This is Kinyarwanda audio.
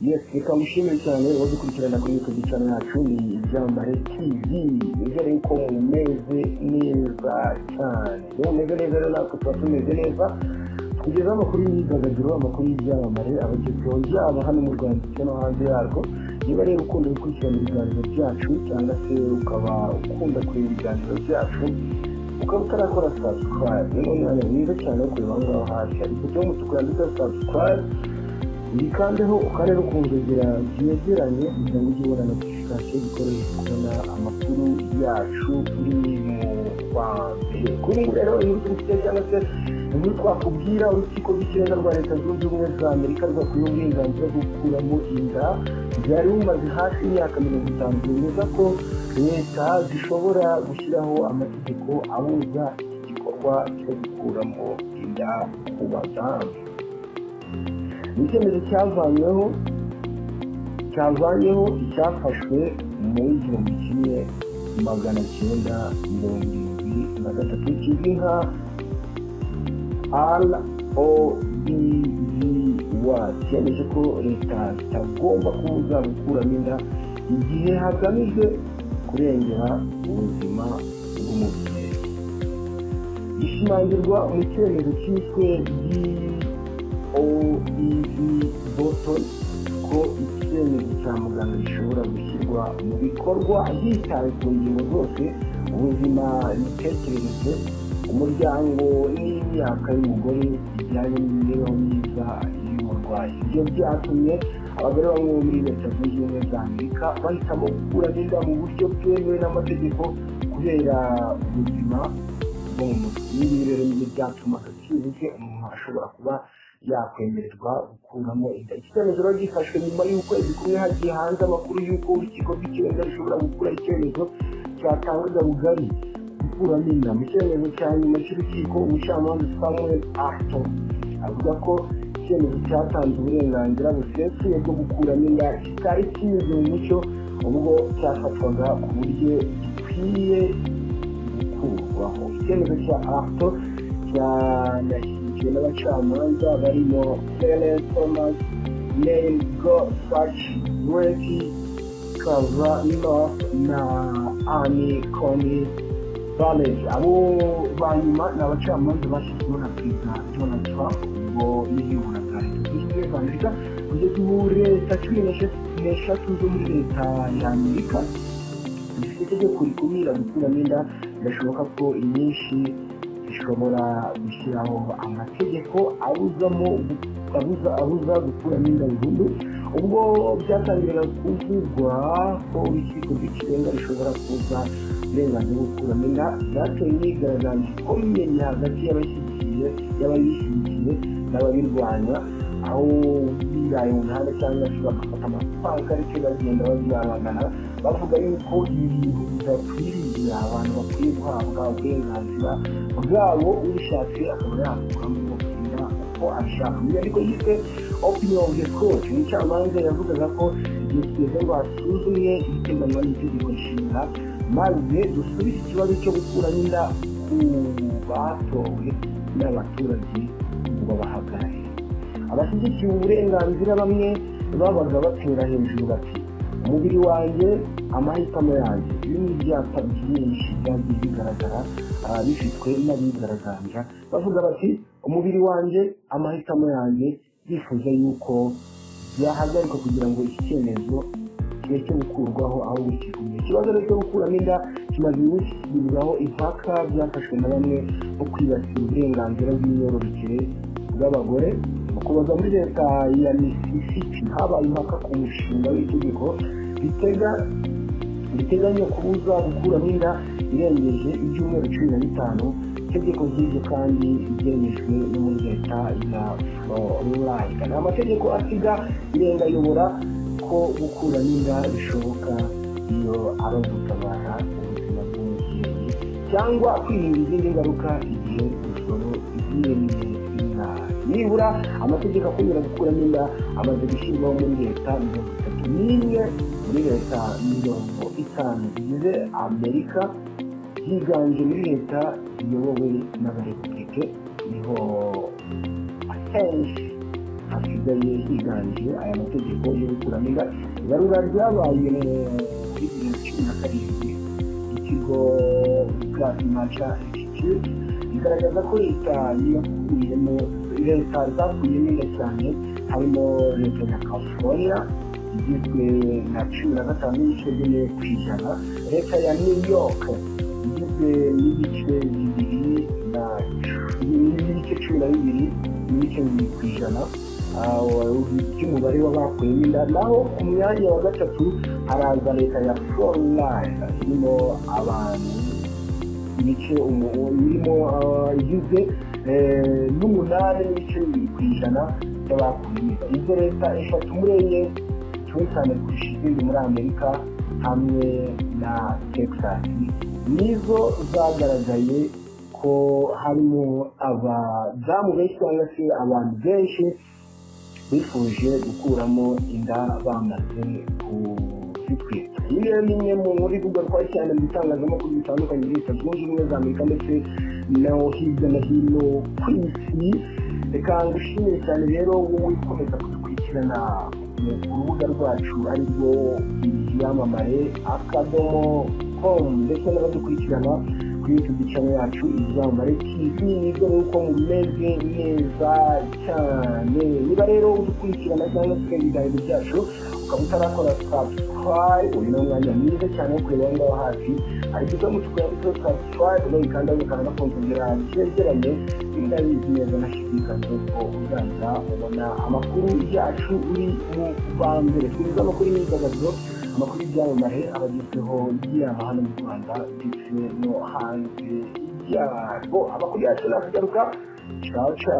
Yes reka mushime cyane uwaje ukurikirana kuri YouTube channel yacu ni Ibyambare TV nizere yuko mumeze neza cyane iyo mumeze neza rero natwe tuba tumeze neza tugezaho amakuru y'imyidagaduro amakuru y'ibyamamare abagezweho yaba hano mu rwanda ndetse no hanze yarwo niba rero ukunda gukurikirana ibiganiro byacu cyangwa se ukaba ukunda kureba ibiganiro byacu ukaba utarakora subscribe ni umwanya mwiza cyane wo kureba aho ngaho hasi hari ifoto y'umutuku yanditseho subscribe yikandeho ukareba ukuntu inzira byegeranye kugira ngo ujye ubona notification zikoresha kubona amakuru yacu kuri wa mbere kuri ubu rero inkuru turi gufite cyangwa se inkuru twakubwira urukiko rw'ikirenga rwa leta zunze ubumwe za amerika rwakuye uburenganzira bwo gukuramo inda byari bumaze hafi imyaka mirongo itanu byemeza ko leta zishobora gushyiraho amategeko abuza iki gikorwa cyo gukuramo inda ku badamu ni icyemezo cyavanyweho cyavanyeho icyafashwe mu igihumbi kimwe magana cyenda mirongo irindwi na gatatu kizwi nka ROBGY cyemeje ko leta zitagomba kubuza gukuramo inda igihe hagamijwe kurengera ubuzima bw'umubiri gishimangirwa mu cyemezo cyiswe OEV Bolton ko icyemezo cya muganga gishobora gushyirwa mu bikorwa hitawe ku ngingo zose ubuzima imitekerereze umuryango n'imyaka y'umugore bijyanye n'imibereho myiza y'umurwayi ibyo byatumye abagore bamwe bo muri leta zunze ubumwe za amerika bahitamo gukuramo inda mu buryo bwemewe n'amategeko kubera ubuzima bwo mu mutwe ibi rero nibyo byatuma byibuze umuntu ashobora kuba yakwemererwa gukuramo inda iki cyemezo rero gifashwe nyuma y'ukwezi kumwe hagiye hanze amakuru y'uko urukiko rw'ikirenga rushobora gukura icyemezo cyatangaga bugari gukuramo inda mu cyemezo cya nyuma cy'urukiko umucamanza samuel arton avuga ko icyemezo cyatanze uburenganzira busesuye bwo gukuramo inda kitari kinyuze mu mucyo ubwo cyafatwaga ku buryo gikwiye gukurwaho icyemezo cya arton cyanashyigikiwe n'abacamanza barimo Helen Thomas, Neil Gorsuch, Brett Kavanaugh na Annie Coney Barrett. Abo ba nyuma ni abacamanza bashyizweho na Perezida Donald Trump ubwo yiyuburaga Leta Zunze Ubumwe za Amerika kugeza ubu leta cumi n'eshatu zo muri leta ya Amerika zifite itegeko rikumira gukuramo inda birashoboka ko inyinshi ishobora gushyiraho amategeko abuzamo abuza abuza gukuramo inda burundu ubwo byatangiraga kuvugwa ko urukiko rw'ikirenga rushobora kuza uburenganzira bwo gukuramo inda byateye imyigaragambyo ikomeye hagati y'abashyigikiye y'abayishyigikiye n'ababirwanya aho bibaye umuhanda cyangwa se bagafata amapankarite bagenda babirabagana bavuga yuko ibintu bidakwiriye abantu bakwiye guhabwa uburenganzira bwabo ubishatse akaba yakuramo inda uko abishaka mu nyandiko yiswe opinion of the court umucamanza yavugaga ko igihe kigeze ngo hasuzumwe ibiteganywa n'itegeko nshinga maze dusubize ikibazo cyo gukuramo inda ku batowe n'abaturage ngo babahagarare abashyigikiye uburenganzira bamwe babaga batera hejuru bati umubiri wanjye amahitamo yanjye ibi ni ibyapa byinshi byagiye bigaragara bifitwe n'abigaragambya bavuga bati umubiri wanjye amahitamo yanjye bifuza yuko byahagarikwa kugira ngo iki cyemezo kireke gukurwaho aho gukikumye ikibazo cyo gukuramo inda kimaze iminsi kigibwaho impaka byafashwe na bamwe mu kwibasira uburenganzira bw'imyororokere bw'abagore kubaza muri leta ya misisipi habaye impaka ku mushinga w'itegeko riteganya kubuza gukuramo inda irengeje ibyumweru cumi na bitanu itegeko ry'ibyo kandi ryemejwe no muri leta ya florida ni amategeko asiga irenga ayobora ko gukuramo inda bishoboka iyo ari ugutabara ubuzima bw'umubyeyi cyangwa kwirinda izindi ngaruka igihe urusoro rwiyemeye nibura amategeko akomera gukuramo inda amaze gushyirwaho muri leta mirongo itatu n'imwe muri leta mirongo itanu zigize amerika yiganje muri leta ziyobowe n'abarepubulike niho akenshi hasigaye higanje aya mategeko yo gukuramo inda ibarura ryabaye muri bibiri na cumi na karindwi ikigo gasi maca insitiyuti bigaragaza ko leta yakuyemo leta zakuyemo inda cyane harimo leta ya california igizwe na cumi na gatanu n'ibice bine ku ijana leta ya new york igizwe n'ibice bibiri na n'ibice cumi na bibiri n'ibice bibiri ku ijana by'umubare w'abakuyemo inda naho ku mwanya wa gatatu haraza leta ya florida irimo abantu ibice birimo igizwe n'umunani n'ibice bibiri ku ijana by'abakuyemo inda izo leta eshatu muri enye cyane cyane kurusha izindi muri amerika hamwe na texas nizo zagaragaye ko harimo abadamu benshi cyangwa se abantu benshi bifuje gukuramo inda bamaze kuzitwita iyi rero ni imwe mu rivugwa rwa cyane mu bitangazamakuru bitandukanye leta zunze ubumwe za amerika ndetse no hirya no hino ku isi reka ngushimire cyane rero wowe ukomeza kudukurikirana urubuga rwacu arirwo ibyamamare akadomo komu ndetse n'abadukurikirana kuri yutubi cyane yacu ibyamamare tivi nibyo nuko mumeze neza cyane niba rero udukurikirana cyangwa se ibiganiro byacu ukaba utarakora sabusikarayibu uyu ni umwanya mwiza cyane wo kureba ngaho hafi ariko uza mutukura kuri sabusikarayibu urayikanda ugakanda kongera byegeranye niba bizi neza nashidikanya ko uzahita ubona amakuru yacu uri mu ba mbere twizeza amakuru y'imyidagaduro amakuru y'ibyamamare abagezweho yaba hano mu rwanda ndetse no hanze yarwo amakuru yacu nakagaruka caca